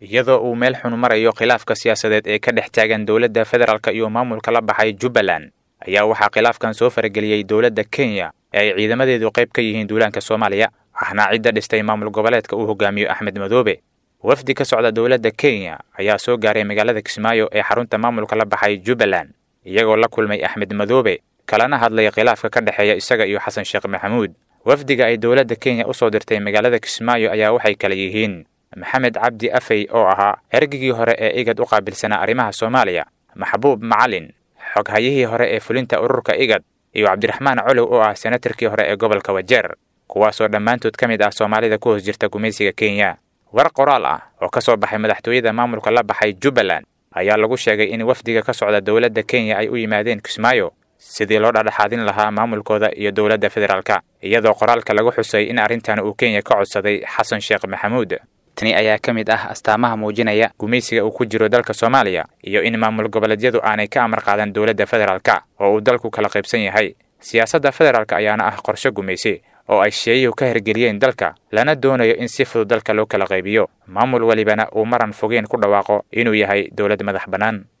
iyadoo uu meel xun marayo khilaafka siyaasadeed ee ka dhex taagan dowladda federaalk iyo maamulka la baxay jubbaland ayaa waxaa khilaafkan soo farageliyey dowladda kenya ee ay ciidamadeedu qayb ka yihiin duulaanka soomaaliya ahna cidda dhistay maamul goboleedka uu hogaamiyo axmed madoobe wafdi ka socda dowladda kenya ayaa soo gaaray magaalada kismaayo ee xarunta maamulka la baxay jubbaland iyagoo la kulmay axmed madoobe kalana hadlay khilaafka ka dhexeeya isaga iyo xasan sheekh maxamuud wafdiga ay dowladda kenya u soo dirtay magaalada kismaayo ayaa waxay kala yihiin maxamed cabdi afey oo ahaa ergigii hore ee igad u qaabilsanaa arrimaha soomaaliya maxbuub macalin xoghayihii hore ee fulinta ururka igad iyo cabdiraxmaan colow oo ah senatarkii hore ee gobolka wajeer kuwaasoo dhammaantood ka mid ah soomaalida ku hoos jirta gumaysiga kenya war qoraal ah oo ka soo baxay madaxtooyada maamulka la baxay jubbaland ayaa lagu sheegay in wafdiga ka socda dowladda kenya ay u yimaadeen kismaayo sidii loo dhadhaxaadin lahaa maamulkooda iyo dowladda federaalka iyadoo qoraalka lagu xusay in arrintan uu kenya ka codsaday xasan sheekh maxamuud tani ayaa ka mid ah astaamaha muujinaya gumaysiga uu ku jiro dalka soomaaliya iyo in maamul goboleedyadu aanay ka amar qaadan dowladda federaalka oo uu dalku kala qaybsan yahay siyaasadda federaalka ayaana ah qorshe gumaysi oo ay sheeyuhu ka hirgeliyeen dalka lana doonayo in si fudud dalka loo kala qaybiyo maamul welibana uu maran fogeen ku dhawaaqo inuu yahay dowlad madax bannaan